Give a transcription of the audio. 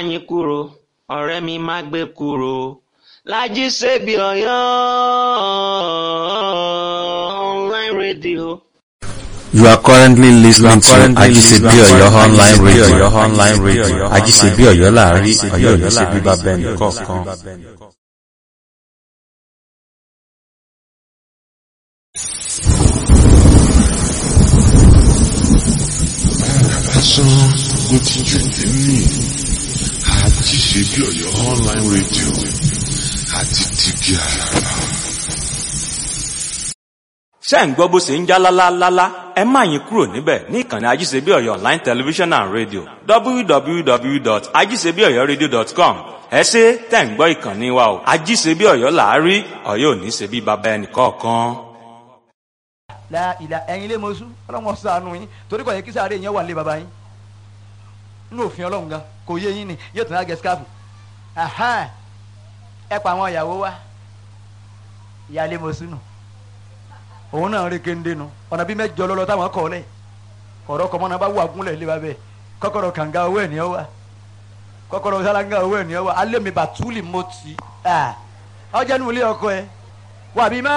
yín kúrò ọ̀rẹ́ mi má gbé kúrò Lájí Ṣebí Ọ̀yọ́ online radio. You are currently listening to Ajisebi Oyo online radio. online radio. Ajisebi Oyo láàrin Ọ̀yọ́ ò ní ṣe bíbá bẹ́ẹ̀ nìkọ̀ọ̀kan. lásán ló ti jù nínú Ajíṣebí Ọ̀yọ́ online radio àti tìgì àràrà. ṣé ń gbọ́ bó ṣe ń já lálálálá ẹ má yín kúrò níbẹ̀ ní ìkànnì ajíṣebí ọ̀yọ́ online television and radio www.ajíṣebíọ̀yọ́radio.com ẹ ṣe tẹ̀ ń gbọ́ ìkànnì wa o ajíṣebí ọ̀yọ́ làárí ọ̀yọ́ ò ní ṣe bí baba ẹnì kọ̀ọ̀kan. la ìlà ẹ̀yin lé mọ́sú ọlọ́run ṣàánú yín torí kò yẹ kí sáré yẹn wà lé baba yín nínú òfin ọlọ́run gan kò yé yín ni yóò tún á gẹ skáfù ẹ pa àwọn ìyàwó wa ìyáálé mọ́sú nù òun náà rí kéńdé nu ọ̀nà bí mẹ́jọ lọ́lọ́ táwọn kọ́ lẹ̀ ọ̀rọ̀ kọ́mọ́ náà bá wà gúnlẹ̀ lé babẹ́ kọ́kọ́rọ́ kànga owó ẹ̀ ní ọ wa kọ́kọ́rọ́ sálángà owó ẹ̀ ní ọ wa alẹ́ mi bàtúlì mọ́tì ọjà nù ilé ọkọ ẹ wà bí má.